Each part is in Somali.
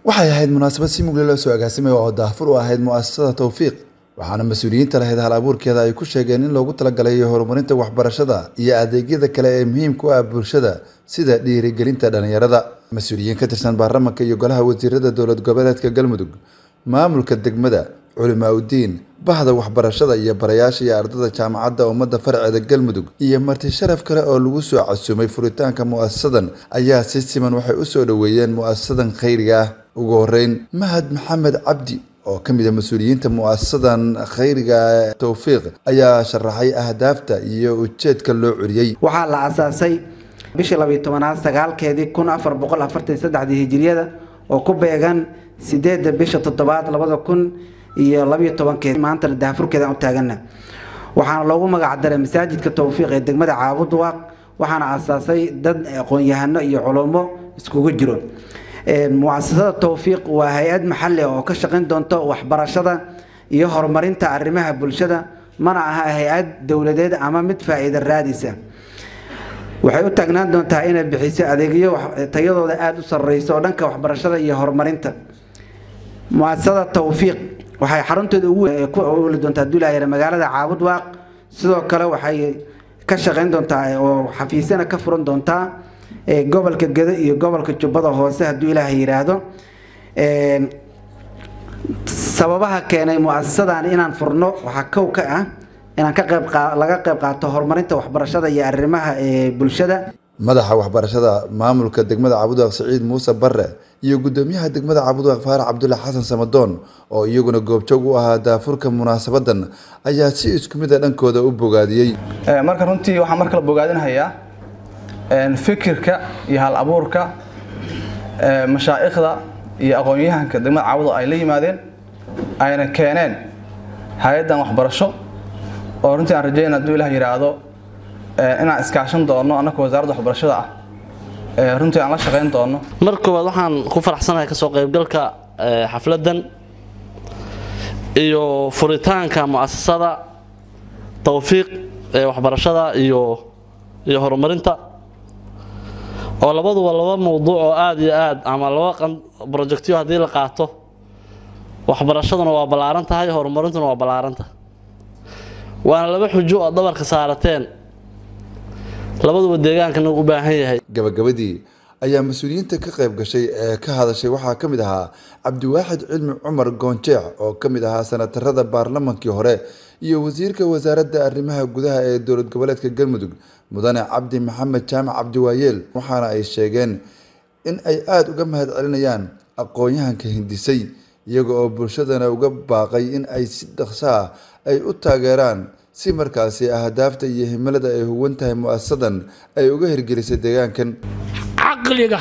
waxay ahayd munaasabad si mugle loo soo agaasimay oo daahfur u ahayd mu'asasada towfiiq waxaana mas-uuliyiinta lahayd hal abuurkeeda ay ku sheegeen in loogu talagalay horumarinta waxbarashada iyo adeegyada kale ee muhiimka u ah bulshada sida dhiirigelinta dhalinyarada mas-uuliyiin ka tirsan baarlamanka iyo golaha wasiirada dowlad goboleedka galmudug maamulka degmada culimaa udiin bahda waxbarashada iyo barayaasha iyo ardada jaamacadda ummadda farceeda galmudug iyo marti sharaf kale oo lagu soo casuumay furitaanka mu'asasadan ayaa si siman waxay u soo dhoweeyeen mu'asasadan khayriga ah ugu horeyn mahad maxamed cabdi oo ka mid a mas-uuliyiinta mu'asasadan khayriga towfiiq ayaa sharaxay ahdaafta iyo ujeedka loo curiyey waxaa la asaasay bishii labiyo tobanaad sagaalkeedii kun afar boqol afartan saddexdii hijiriyada oo ku beegan sideedda bisha toddobaad labada kun iyo labiyo tobankeed maantana daafurkeedaan u taagana waxaana loogu magacdaray masaajidka towfiiq ee degmada caabudwaaq waxaana asaasay dad aqoon-yahano iyo culummo iskugu jiro muasasada towfiiq waa hay-ad maxali oo ka shaqayn doonto waxbarashada iyo horumarinta arrimaha bulshada mana aha hay-ad dowladeed ama mid faa-iida raadisa waxay u taagnaan doontaa inay bixiso adeegyo tayadooda aada u sareyso oo dhanka waxbarashada iyo horumarinta muasasada towfiiq waxay xarunteeda ugu ku oli doontaa duulayar magaalada caabudwaaq sidoo kale waxay ka shaqayn doontaa oo xafiisyana ka furan doontaa gobolka gedo iyo gobolka jubbada hoose hadduu ilaaha yidhaahdo sababaha keenay muasasadan inaan furno waxaa kow ka ah inaan ka qayb laga qayb qaato horumarinta waxbarashada iyo arrimaha bulshada madaxa waxbarashada maamulka degmada cabudwaaq siciid muuse bare iyo gudoomiyaha degmada cabudwaaq faarax cabdulla xasan samadoon oo iyaguna goobjoog u ahaa daafurka munaasabadan ayaa si isku mid a dhankooda u bogaadiyey marka runtii waxaan mar kale bogaadinhayaa fikirka iyo hal abuurka mashaa'ikhda iyo aqoon-yahanka degmada caawado ay la yimaadeen ayna keeneen hay-addan waxbarasho oo runtii aan rajayna hadduu ilah yidhaahdo inaan iskaashan doono annaka wasaaradda waxbarashada ah runtii aan la shaqayn doono mar koowaad waxaan ku faraxsanahay kasoo qaybgalka xafladdan iyo furitaanka mu'asasada towfiiq ee waxbarashada iyo iyo horumarinta oo labaduba laba mawduuc oo aada iyo aad ama laba brojectyo haddii la qaato waxbarashaduna waa ballaaran tahay horumarintuna waa ballaaranta waana laba xujo oo dabarka saarateen labaduba deegaankana u baahan yahay gabagabadii ayaa mas-uuliyiinta ka qayb gashay ee ka hadashay waxaa ka mid ahaa cabdiwaaxid cilmi cumar goonjeex oo ka mid ahaa sanatarada baarlamankii hore iyo wasiirka wasaaradda arrimaha gudaha ee dowlad goboleedka galmudug mudane cabdi maxamed jaamac cabdiwaayeel waxaana ay sheegeen in ay aada uga mahad celinayaan aqoon-yahanka hindisay iyaga oo bulshadana uga baaqay in ay si dhaqso ah ay u taageeraan si markaasi ahdaafta iyo himilada ay huwan tahay mu-asasadan ay uga hirgelisay deegaankan caqliga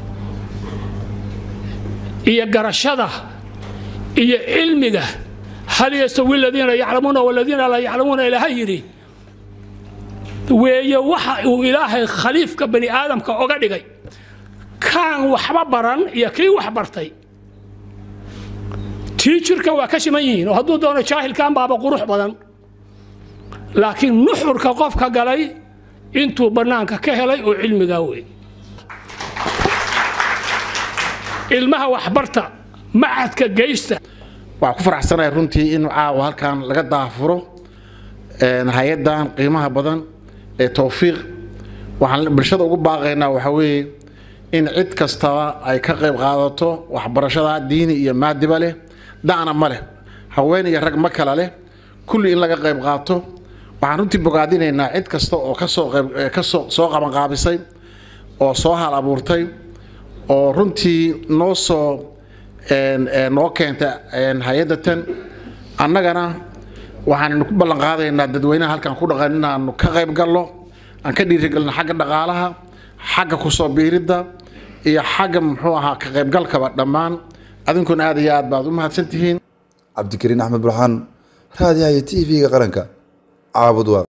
iyo garashada iyo cilmiga hal yastawi aladiina yaclamuuna waladiina laa yaclamuuna ilaaha yidhi weeye waxa uu ilaahay khaliifka bani aadamka oga dhigay kaan waxba baran iyo kii wax bartay tii jirka waa ka siman yihiin oo hadduu doono jaahilkan baaba qurux badan laakiin nuxurka qofka galay intuu bannaanka ka helay oo cilmigaa wey ilmaha waxbarta macadka geysta waxaan ku faraxsanahay runtii in caawa halkan laga daafuro hay-addan qiimaha badan ee towfiiq waxaan bulshada ugu baaqaynaa waxaa weeye in cid kastaba ay ka qayb qaadato waxbarashada diini iyo maadiba leh da'na ma leh haween iyo rag ma kala leh kulli in laga qayb qaato waxaan runtii bogaadinaynaa cid kasta oo kasoo qayb kasoo soo qabanqaabisay oo soo hal abuurtay oo runtii noo soo noo keenta hay-adda tan annagana waxaannu ku ballan qaadaynaa dadweynaha halkan ku dhaqan inaanu ka qayb galno aan ka dhiirigelino xagga dhaqaalaha xagga kusoo biiridda iyo xagga muxuu ahaa ka qaybgalkaba dhammaan adinkuna aad iyo aad baad u mahadsantihiin cabdikariin axmed burxaan raadiyaha iyo t v-ga qaranka caabud